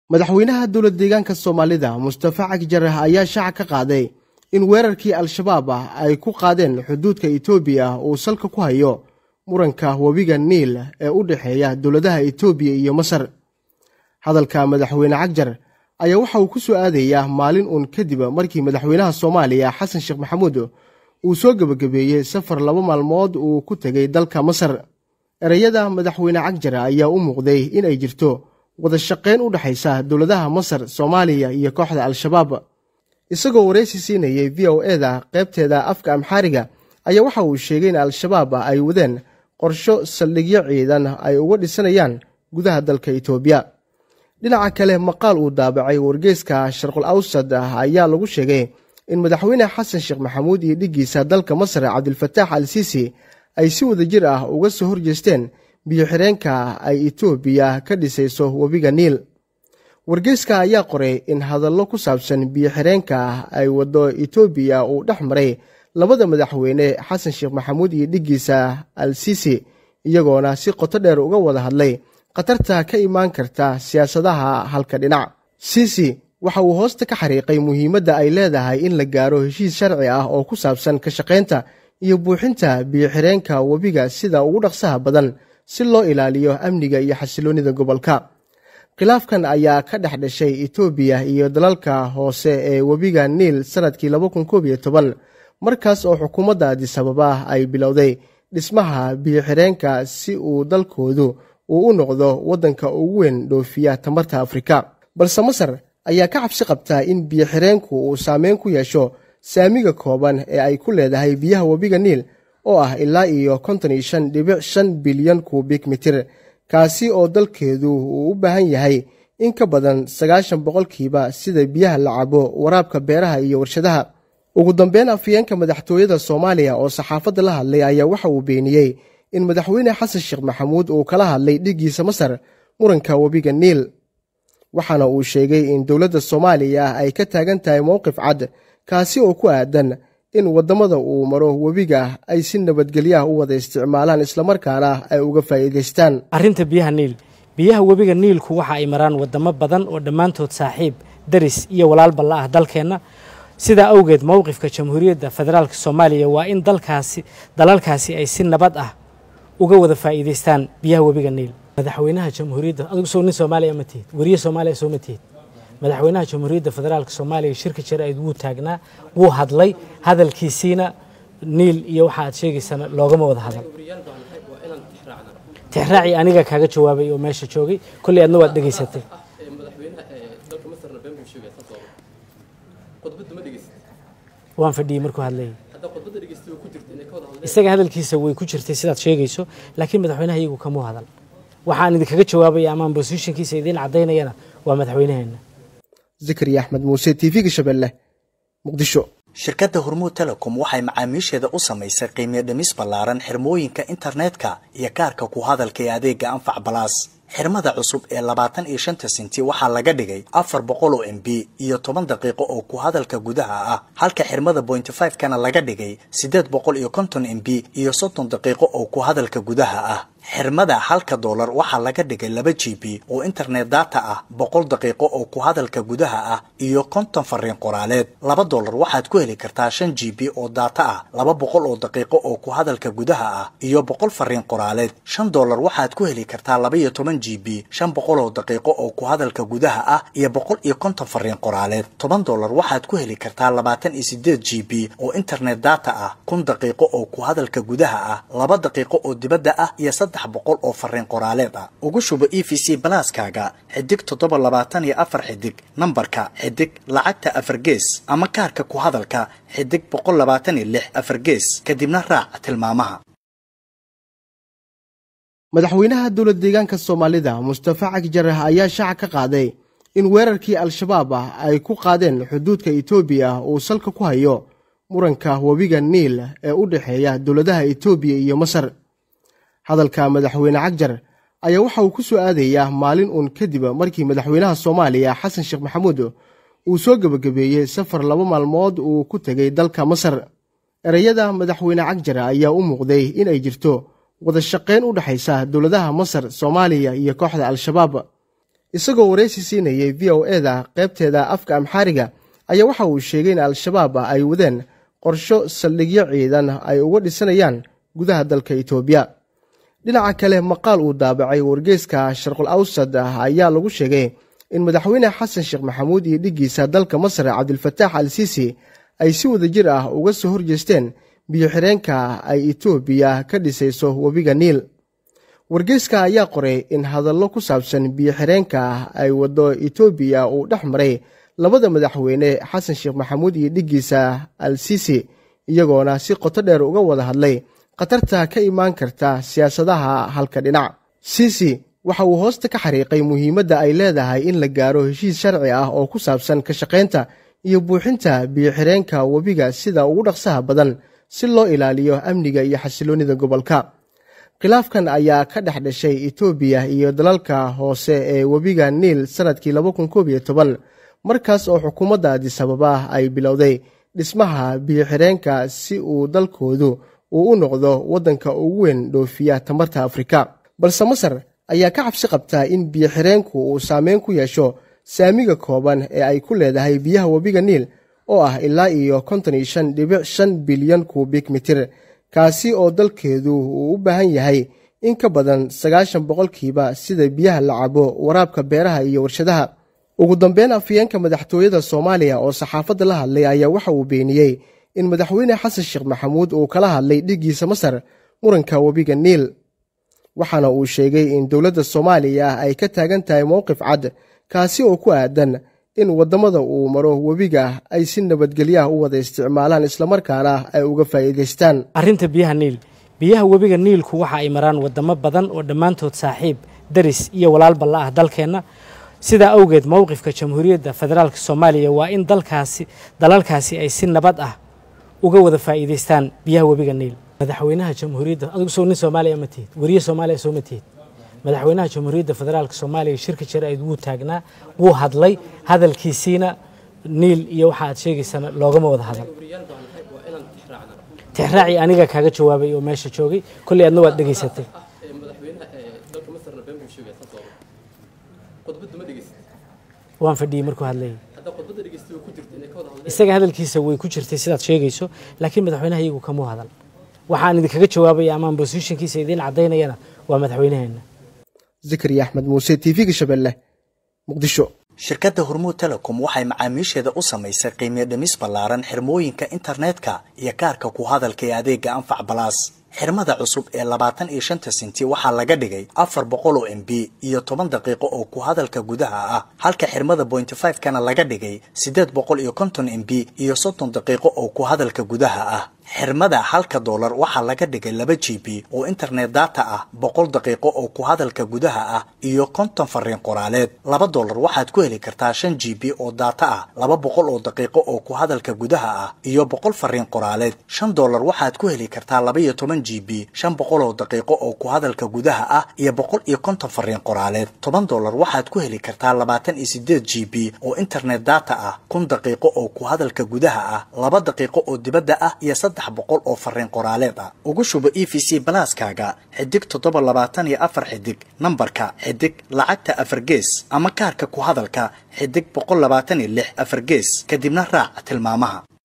madaxweynaha dowlad deegaanka soomaalida mustafa cagjar ayaa shaaca ka qaaday in weerarkii al-shabaab ah ay ku qaadeen xuduudka etoobiya uu salka ku hayo muranka webiga niil ee u dhexeeya dowladaha etoobiya iyo masar hadalka madaxweyne cagjar ayaa waxa uu ku soo aadayaa maalin uun kadib markii madaxweynaha soomaaliya xasan sheekh maxamuud uu soo gebagabeeyey safar laba maalmood uu ku tegey dalka masar ereyada madaxweyne cagjar ayaa u muuqday in ay jirto wada shaqayn u dhexaysa dowladaha masar soomaaliya iyo kooxda al-shabaab isagoo waraysi siinayey v o eda qaybteeda afka amxaariga ayaa waxa uu sheegay in al-shabaab ay wadeen qorsho saldhigyo ciidan ay uga dhisanayaan gudaha dalka itoobiya dhinaca kale maqaal uu daabacay wargeyska sharqul awsad ayaa lagu sheegay in madaxweyne xasan sheekh maxamuud iyo dhiggiisa dalka masar cabdilfataax al siisi ay si wada jir ah uga soo horjeesteen biyo-xireenka ay etoobiya ka dhisayso webiga niil wargeyska ayaa qoray in hadallo ku saabsan biyo-xireenka ay waddo etoobiya uu dhex maray labada madaxweyne xasan sheekh maxamuud iyo dhiggiisa al siisi iyagoona si qoto dheer uga wada hadlay khatarta ka imaan karta siyaasadaha halka dhinac siisi waxa uu hoosta ka xariiqay muhiimadda ay leedahay in la gaaro heshiis sharci ah oo ku saabsan ka shaqaynta iyo buuxinta biyo-xireenka webiga sida ugu dhaqsaha badan si loo ilaaliyo amniga iyo xasiloonnida gobolka khilaafkan ayaa ka dhex dhashay etoobiya iyo dalalka hoose ee webiga niil sannadkii markaas oo xukuumadda adisababa ay bilowday dhismaha biyo-xireenka si uu dalkoodu uu u noqdo waddanka ugu weyn dhoofiya tamarta afrika balse masar ayaa ka cabsi qabtaa in biyo-xireenku uu saameyn ku yeesho saamiga kooban ee ay ku leedahay biyaha webiga niil oo ah ilaa iyo konton iyo shan dhibic shan bilyan kuubik mitir kaasi oo dalkeedu uu u baahan yahay in ka badan sagaashan boqolkiiba sida biyaha la cabo waraabka beeraha iyo warshadaha ugu dambeyn afyeenka madaxtooyada soomaaliya oo saxaafadda la hadlay ayaa waxa uu beeniyey in madaxweyne xasan sheekh maxamuud uu kala hadlay dhiggiisa masar muranka webiga niil waxaana uu sheegay in dowladda soomaaliya ay ka taagan tahay mowqif cad kaasi oo ku aadan in waddamada uu maro webiga ay si nabadgelyaha u wada isticmaalaan islamarkaana ay uga faa'iidaystaan arrinta biyaha niil biyaha webiga niilku waxa ay maraan waddamo badan oo dhammaantood saaxiib daris iyo walaalba la ah dalkeenna sidaa awgeed mowqifka jamhuuriyadda federaalk soomaaliya waa in dalkaasi dalalkaasi ay si nabad ah uga wada faa'iidaystaan biyaha webiga niil madaxweynaha jamhuuriyadda adigu soo nin soomaaliya ma tihid weriye soomaaliya soo ma tihid madaxweynaha jamhuuriyadda federaalk soomaaliya shirka jaraa'id wuu taagnaa wuu hadlay hadalkiisiina niil iyo waxa aad sheegaysana loogama wada hadal tixraaci aniga kaaga jawaabay oo meesha joogay kolley adna waad dhegaysatay waan fadhiyey markuu hadlayay isaga hadalkiisa way ku jirtay sidaad sheegayso laakiin madaxweynaha iyagu kamuu hadal waxaan idinkaga jawaabaya amaan bosishinkiisa idiin caddaynayana waa madaxweynaheenna zikri axmed muuse t v-ga shabeelle muqdisho shirkadda hormuud telecom waxay macaamiisheeda u samaysay qiimiyo dhimis ballaaran xirmooyinka internetka iyo kaarka ku hadalka ee adeega anfac balaas xirmada cusub ee labaatan iyo shanta sinti waxaa laga dhigay afar boqol oo m b iyo toban daqiiqo oo ku hadalka gudaha ah halka xirmada bointy five kana laga dhigay siddeed boqol iyo konton m b iyo soddon daqiiqo oo ku hadalka gudaha ah xirmada halka doolar waxaa laga dhigay laba g b oo internet data ah boqol daqiiqo oo ku hadalka gudaha ah iyo konton fariin qoraaleed laba doolar waxaad ku heli kartaa shan g b oo data ah laba boqol oo daqiiqo oo ku hadalka gudaha ah iyo boqol fariin qoraaleed shan doolar waxaad ku heli kartaa laba iyo toban g b shan boqol oo daqiiqo oo ku hadalka gudaha ah iyo boqol iyo konton fariin qoraaleed toban doolar waxaad ku heli kartaa labaatan iyo sideed g b oo internet data ah kun daqiiqo oo ku hadalka gudaha ah laba daqiiqo oo dibadda ah iyo saddex boqol oo fariin qoraaleed ah ugu shubo e v c balaaskaaga xidig toddoba labaatan iyo afar xidig nambarka xidig lacagta afar gees ama kaarka ku hadalka xidig boqol labaatan iyo lix afar gees kadibna raac tilmaamaha madaxweynaha dowlad deegaanka soomaalida mustafa cagjar ayaa shaaca ka qaaday in weerarkii al-shabaab ah ay ku qaadeen xuduudka etoobiya uu salka ku hayo muranka webiga niil ee u dhexeeya dowladaha etoobiya iyo masar hadalka madaxweyne cagjar ayaa waxa uu ku soo aadayaa maalin uun kadib markii madaxweynaha soomaaliya xasan sheekh maxamuud uu soo gebagabeeyey safar laba maalmood uu ku tegey dalka masar ereyada madaxweyne cagjar ayaa u muuqday in ay jirto wada shaqayn u dhexaysa dowladaha masar soomaaliya iyo kooxda al-shabaab isagoo waraysi siinayay v o e da qaybteeda afka amxaariga ayaa waxa uu sheegay in al-shabaab ay wadeen qorsho saldhigyo ciidan ay uga dhisanayaan gudaha dalka itoobiya dhinaca kale maqaal uu daabacay wargeyska sharqul awsad ayaa lagu sheegay in madaxweyne xasan sheekh maxamuud iyo dhiggiisa dalka masar cabdilfataax al siisi ay si wada jir ah uga soo horjeesteen biyo-xireenka ay itoobiya ka dhisayso webiga niil wargeyska ayaa qoray in hadallo ku saabsan biyo-xireenka ay waddo itoobiya uu dhex maray labada madaxweyne xasan sheekh maxamuud iyo dhiggiisa al siisi iyagoona si qoto dheer uga wada hadlay khatarta ka imaan karta siyaasadaha halka dhinac siisi waxa uu hoosta ka xariiqay muhiimadda ay leedahay in la gaaro heshiis sharci ah oo ku saabsan ka shaqaynta iyo buuxinta biyo-xireenka webiga sida ugu dhaqsaha badan si loo ilaaliyo amniga iyo xasiloonnida gobolka khilaafkan ayaa ka dhex dhashay itoobiya iyo dalalka hoose ee webiga niil sannadkii markaas oo xukuumadda adisababa ay bilowday dhismaha biyo-xireenka si uu dalkoodu uu u noqdo waddanka ugu weyn dhoofiya tamarta afrika balse masar ayaa ka cabsi qabtaa in biyo-xireenku uu saameyn ku yeesho saamiga kooban ee ay ku leedahay biyaha webiga niil oo ah ilaa iyo konton iyo shan dhibic shan bilyan kuubik mitir kaasi oo dalkeedu uu u baahan yahay in ka badan sagaashan boqolkiiba sida biyaha la cabo waraabka beeraha iyo warshadaha ugu dambeyn afyeenka madaxtooyada soomaaliya oo saxaafadda la hadlay ayaa waxa uu beeniyey in madaxweyne xasan sheekh maxamuud uu kala hadlay dhiggiisa masar muranka webiga niil waxaana uu sheegay in dowladda soomaaliya ay ka taagan tahay mowqif cad kaasi oo ku aadan in waddamada uu maro webiga ay si nabadgelyaha u wada isticmaalaan islamarkaana ay uga faa'iidaystaan arrinta biyaha niil biyaha webiga niilku waxa ay maraan wadamo badan oo dhammaantood saaxiib daris iyo walaalba la ah dalkeenna sidaa awgeed mowqifka jamhuuriyadda federaalk soomaaliya waa in dalkaasi dalalkaasi ay si nabad ah uga wada faa'iidaystaan biyaha webiga niil madaxweynaha jamhuuriyadda adigu soo nin soomaaliya ma tihid weriye soomaaliya soo ma tihid madaxweynaha jamhuuriyadda federaalk soomaaliya shirka jaraa'id wuu taagnaa wuu hadlay hadalkiisiina niil iyo waxa aad sheegaysana loogama wada hadal tixraaci aniga kaaga jawaabay oo meesha joogay kolley adna waad dhegaysatay waan fadhiyey markuu hadlayay isaga hadalkiisa way ku jirtay sidaad sheegayso laakiin madaxweynaha iyagu kamuu hadal waxaan idinkaga jawaabaya amaan bosishankiisa idiin caddaynayana waa madaxweynaheena zikriya axmed muuse t v-ga shabeelle muqdisho shirkadda hormuud telecom waxay macaamiisheeda u samaysay qiimiyo dhimis ballaaran xirmooyinka internetka iyo kaarka ku hadalka ee adeega anfac balaas xirmada cusub ee labaatan iyo shanta senti waxaa laga dhigay afar boqol oo m b iyo toban daqiiqo oo ku hadalka gudaha ah halka xirmada bointy five kana laga dhigay siddeed boqol iyo konton m b iyo soddon daqiiqo oo ku hadalka gudaha ah xirmada halka doolar waxaa laga dhigay laba g b oo internet data ah boqol daqiiqo oo ku hadalka gudaha ah iyo konton fariin qoraaleed laba doolar waxaad ku heli kartaa shan g b oo data ah laba boqol oo daqiiqo oo ku hadalka gudaha ah iyo boqol fariin qoraaleed shan doolar waxaad ku heli kartaa laba iyo toban g b shan boqol oo daqiiqo oo ku hadalka gudaha ah iyo boqol iyo konton fariin qoraaleed toban doolar waxaad ku heli kartaa labaatan iyo sideed g b oo internet data ah kun daqiiqo oo ku hadalka gudaha ah laba daqiiqo oo dibadda ah iyo saddex boqol oo fariin qoraaleed ah ugu shubo e v c balaaskaaga xidig toddoba labaatan iyo afar xidig nambarka xidig lacagta afar gees ama kaarka ku hadalka xidig boqol labaatan iyo lix afar gees kadibna raac tilmaamaha